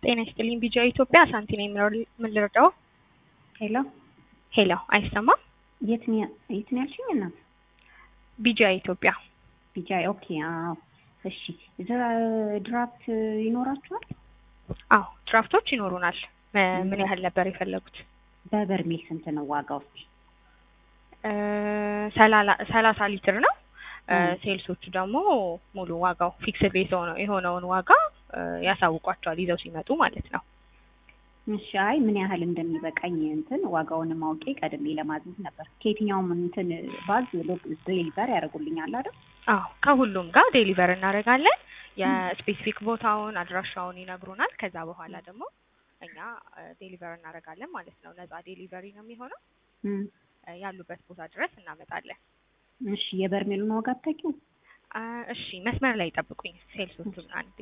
ጤና ይስጥልኝ ቢጃ ኢትዮጵያ ሳንቲ ነኝ ምን ልርዳው? ሄሎ ሄሎ አይሰማም? የት ነው የት ነው ያልሽኝ እናት? ቢጃ ኢትዮጵያ ቢጃይ ኦኬ። አዎ እሺ። ድራፍት ይኖራችኋል? አዎ ድራፍቶች ይኖሩናል። ምን ያህል ነበር የፈለጉት? በበርሜል ስንት ነው ዋጋው? እስኪ ሰላሳ ሊትር ነው። ሴልሶቹ ደግሞ ሙሉ ዋጋው ፊክስድ የሆነውን ዋጋ ያሳውቋቸዋል ይዘው ሲመጡ ማለት ነው። እሺ አይ ምን ያህል እንደሚበቃኝ እንትን ዋጋውንም አውቄ ቀድሜ ለማዘዝ ነበር። ከየትኛውም እንትን ባዝ ዴሊቨር ያደርጉልኛል አይደል? አዎ ከሁሉም ጋር ዴሊቨር እናደርጋለን። የስፔሲፊክ ቦታውን አድራሻውን ይነግሩናል። ከዛ በኋላ ደግሞ እኛ ዴሊቨር እናደርጋለን ማለት ነው። ነፃ ዴሊቨሪ ነው የሚሆነው። ያሉበት ቦታ ድረስ እናመጣለን። እሺ የበርሜሉን ዋጋ አታውቂው? እሺ መስመር ላይ ጠብቁኝ። ሴልሶቹን አንዴ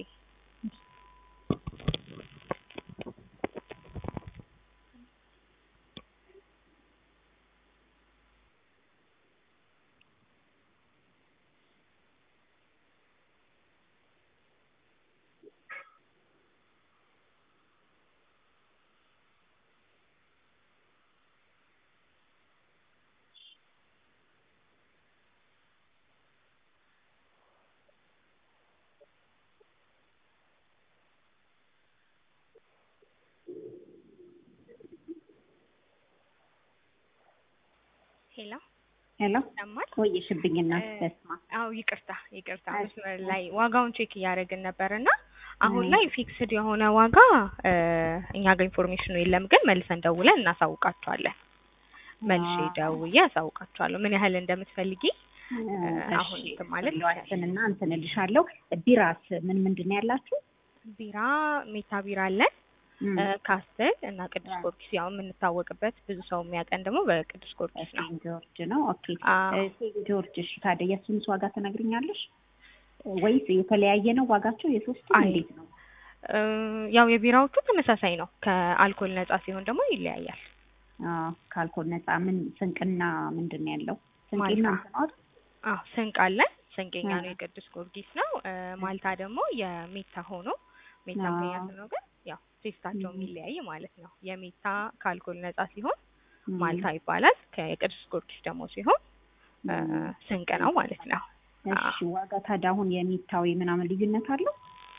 ሄሎ ሄሎ ይሰማል? ቆየሽብኝ እናት በስማ አዎ ይቅርታ ይቅርታ፣ መስመር ላይ ዋጋውን ቼክ እያደረግን ነበር እና አሁን ላይ ፊክስድ የሆነ ዋጋ እኛ ጋር ኢንፎርሜሽኑ የለም፣ ግን መልሰን ደውለን እናሳውቃቸዋለን። መልሼ ደውዬ አሳውቃቸዋለሁ ምን ያህል እንደምትፈልጊ አሁን እንትን ማለት ዋስንና እንትን እልሻለሁ። ቢራስ ምን ምንድን ነው ያላችሁ? ቢራ ሜታ ቢራ አለን ካስትል እና ቅዱስ ጊዮርጊስ ያው የምንታወቅበት ብዙ ሰው የሚያውቀን ደግሞ በቅዱስ ጊዮርጊስ ነው። ሴንት ጆርጅ ነው። ኦኬ ሴንት ጆርጅ። እሺ ታዲያ የእሱንስ ዋጋ ትነግሪኛለሽ ወይስ የተለያየ ነው ዋጋቸው? የሶስቱ እንዴት ነው? ያው የቢራዎቹ ተመሳሳይ ነው። ከአልኮል ነጻ ሲሆን ደግሞ ይለያያል። ከአልኮል ነጻ ምን ስንቅና ምንድን ነው ያለው? ስንቄና አዎ ስንቅ አለን። ስንቄኛ ነው የቅዱስ ጊዮርጊስ ነው። ማልታ ደግሞ የሜታ ሆኖ ሜታ ምክንያት ነው ግን ያው ቴስታቸው የሚለያይ ማለት ነው። የሜታ ከአልኮል ነጻ ሲሆን ማልታ ይባላል። ከቅዱስ ጊዮርጊስ ደግሞ ሲሆን ስንቅ ነው ማለት ነው። እሺ ዋጋ ታዲያ አሁን የሚታዊ ምናምን ልዩነት አለው?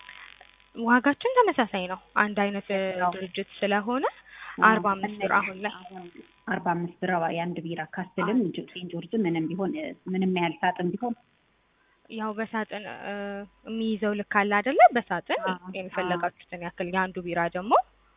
ዋጋችን ተመሳሳይ ነው። አንድ አይነት ድርጅት ስለሆነ አርባ አምስት ብር አሁን ላይ አርባ አምስት ብር የአንድ ቢራ ካስትልም ሴንት ጆርጅ ምንም ቢሆን ምንም ያህል ሳጥን ቢሆን ያው በሳጥን የሚይዘው ልክ አለ አይደለ? በሳጥን የሚፈለጋችሁትን ያክል የአንዱ ቢራ ደግሞ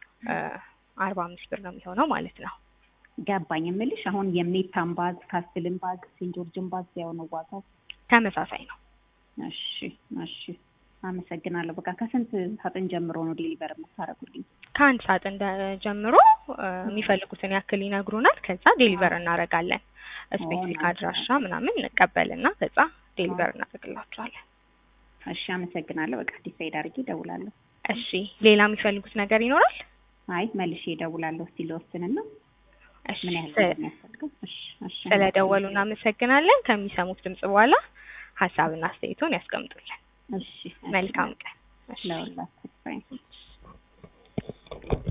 አርባ አምስት ብር ነው የሚሆነው ማለት ነው። ገባኝ የምልሽ አሁን የሜታን ባዝ ካስትልን ባዝ ሴንት ጆርጅን ባዝ ያው ነው ዋጋው ተመሳሳይ ነው። እሺ እሺ አመሰግናለሁ። በቃ ከስንት ሳጥን ጀምሮ ነው ዴሊቨር የምታደርጉልኝ? ከአንድ ሳጥን ጀምሮ የሚፈልጉትን ያክል ይነግሩናል። ከዛ ዴሊቨር እናደርጋለን። ስፔሲፊክ አድራሻ ምናምን እንቀበልና ከዛ ዴሊቨር እናደርግላቸዋለን። እሺ አመሰግናለሁ። በቃ ዲሳይድ አድርጌ እደውላለሁ። እሺ ሌላ የሚፈልጉት ነገር ይኖራል? አይ መልሼ እደውላለሁ። እስቲ ልወስንና እሺ ምን ያህል እንደሚያስፈልገው። እሺ እሺ ስለደወሉ እናመሰግናለን። ከሚሰሙት ድምጽ በኋላ ሀሳብና አስተያየቶን ያስቀምጡልን። እሺ መልካም ቀን። ለሁላችሁ